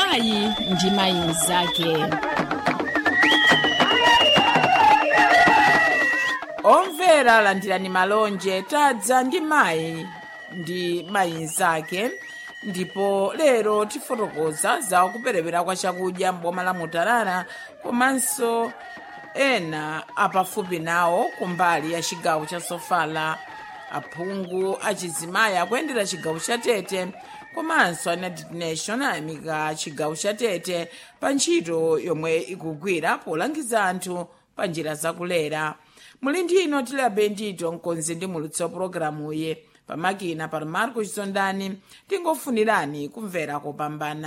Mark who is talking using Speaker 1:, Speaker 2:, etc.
Speaker 1: mayi ndi mayi mnzake
Speaker 2: omvera landirani malonje tadza ndi mayi ndi mayi mnzake ndipo lero tifotokoza za kuperewera kwa chakudya m'boma la mutarara komanso ena apafupi nawo kumbali ya chigawo cha sofala aphungu achizimayi akuyendera chigawo cha tete komanso a united nation ayamika chigawo cha tete pa ntchito yomwe ikugwira polangiza anthu pa njira zakulera muli ndi ino tilabe ndito mkonzi ndi mulutsi wa pologalamuyi pamakina pa marco chizondani tingofunirani kumvera kopambana